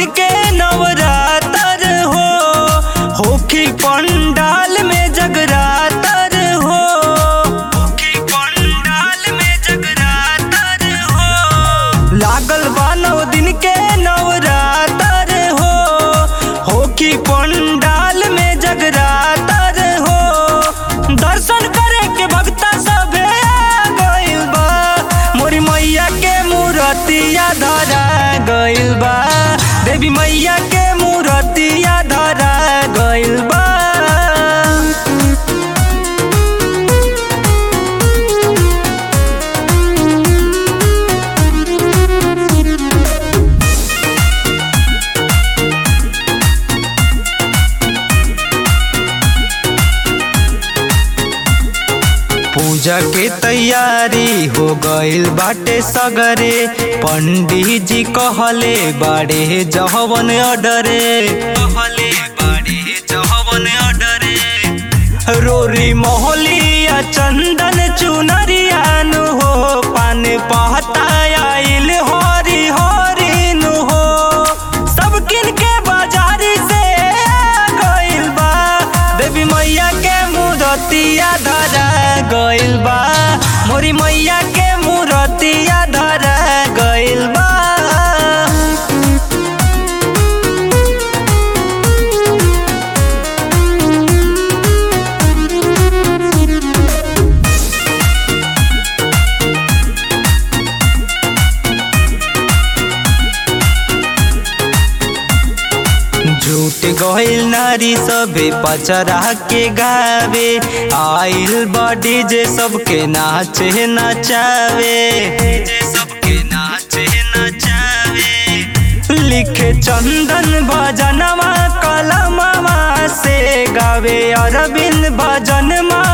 दिन के नवरातर हो होखी पंडाल में जगरातर हो होखी पंडाल में जगरातर हो लागल बा नौ दिन के नवरातर हो होखी पंडाल में जगरातर हो दर्शन करे के भक्ता सभे आ गइल बा मोरी मैया के मूर्तिया धरा गइल बा देवी मैया के मूर्तिया धरा गइल बा पूजा के तैयारी हो गइल बाटे सगरे पंडित जी कहले बाड़े जहवन अडरे कहले बाड़े जहवन अडरे रोरी मोहलिया चंदन चुनरियानु हो पान पहता आइल हरी हरी नु हो सब किन के बाजारी से आ गइल बा देवी मैया के मूर्तिया धरा गइल बा मोरी मैया के मूर्तिया धरा गइल बा झूठ गइल नारी सभे पचरा के गावे आइल बॉडी जे सबके नाचे नचावे जे सबके नाचे नचावे लिखे चंदन भजनवा कलमवा से गावे अरविंद भजन मा